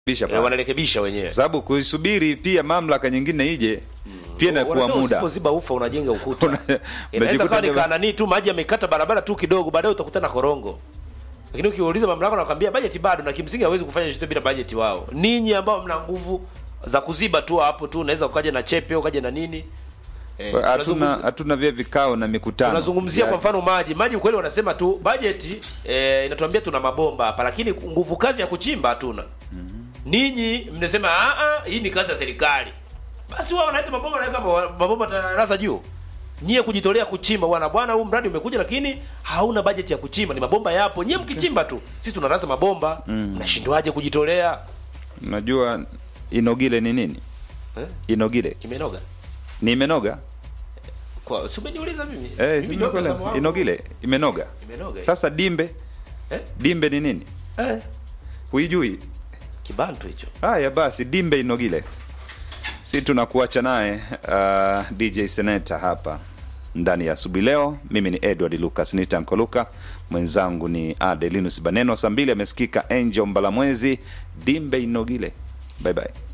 Bisha eh, pale. wanarekebisha wenyewe Kwa sababu kuisubiri pia mamlaka nyingine ije pia inakuwa Wanasema muda usipoziba ufa unajenga ukuta Una- inaweza unajikuta kawa ni kama- kanani tu maji yamekata barabara tu kidogo baadaye utakutana korongo lakini ukiuliza mamlaka nakwambia bajeti bado na kimsingi hawezi kufanya chochote bila bajeti wao ninyi ambao mna nguvu za kuziba tu hapo tu unaweza ukaja na chepe ukaja na nini eh, hatuna tunazungumzia- hatuna vile vikao na mikutano tunazungumzia Ya- kwa mfano maji maji kweli wanasema tu bajeti eh, inatuambia tuna mabomba hapa lakini nguvu kazi ya kuchimba hatuna ninyi mnasema "Ah, ah, hii ni kazi ya serikali basi wao wanaleta mabomba wanaweka mabo- mabomba tarasa juu nyie kujitolea kuchimba bwana bwana huu mradi umekuja lakini hauna bajeti ya kuchimba ni mabomba yapo nyie mkichimba tu sisi tunarasa mabomba mnashindwaje kujitolea unajua inogile ni nini eh? inogile kimenoga ni imenoga kwa si umeniuliza mimi eh, Mimi si ndio nimekuelewa. mtazamo wangu. inogile imenoga Imenoga. sasa dimbe eh? dimbe ni nini eh? huijui kibantu hicho haya basi dimbe inogile si tunakuacha naye uh, dj seneta hapa ndani ya asubuhi leo mimi ni edward lucas nitankoluka mwenzangu ni adelinus baneno saa mbili amesikika angel mbalamwezi dimbe inogile bye bye